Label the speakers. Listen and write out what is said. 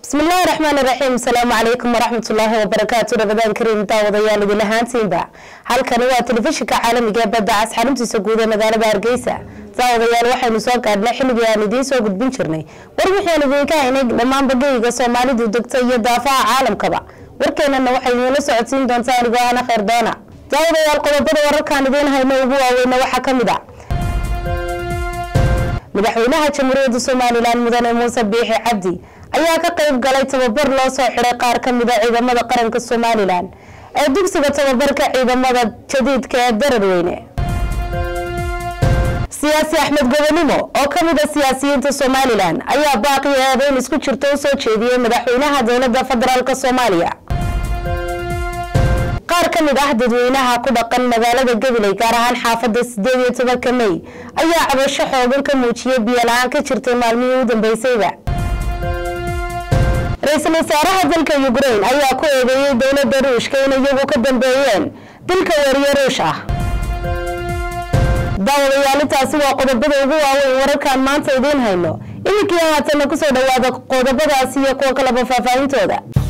Speaker 1: bismillahi raxmaan iraxiim asalaamu calaykum waraxmatullaahi wabarakaatu rabadaan kariim daawadayaal idin ahaantiinba halkani waa telefishinka caalamiga ee badda cas xaruntiisa guud ee magaalada hargeysa daawadayaal waxaynu soo gaadhnay xilligii aan idiin soo gudbin jirnay war wixaan idinka haynay dhammaanba geyga soomaalidu degta iyo daafaha caalamkaba warkeenana waxay idiinla socodsiin doontaa anigoo ana kheyr doona daawadayaal qodobada wararkaan idiin hayno ugu waaweyna waxaa ka mid a madaxweynaha jamhuuriyadda somalilan mudane muuse biixi cabdi ayaa ka qayb galay tababar loo soo xiday qaar ka mid a ciidamada qaranka somalilan ee dugsiga tababarka ciidamada jadiidka ee dararweyne siyaasi axmed gobanimo oo ka mid a siyaasiyiinta somalilan ayaa baaqi eedeyn isku jirta u soo jeediyey madaxweynaha dowladda federaalk soomaaliya qaar ka mid ah dadweynaha ku dhaqan magaalada gabiley gaar ahaan xaafada sideed iyo tobanka mey ayaa cabasho xoogan ka muujiyay biyo la-aan ka jirtay maalmihii u dambeysayba ra-iisul wasaaraha dalka ukrain ayaa ku eedeeyey dowladda ruushka in iyagu ka dambeeyeen dilka wariye ruush ah daawadayaal-intaasi waa qodobada ugu waaweyn wararkaan maanta idiin hayno iminkii haatana kusoo dhawaada qodobadaasi iyo kuwa kaleba faahfaahintooda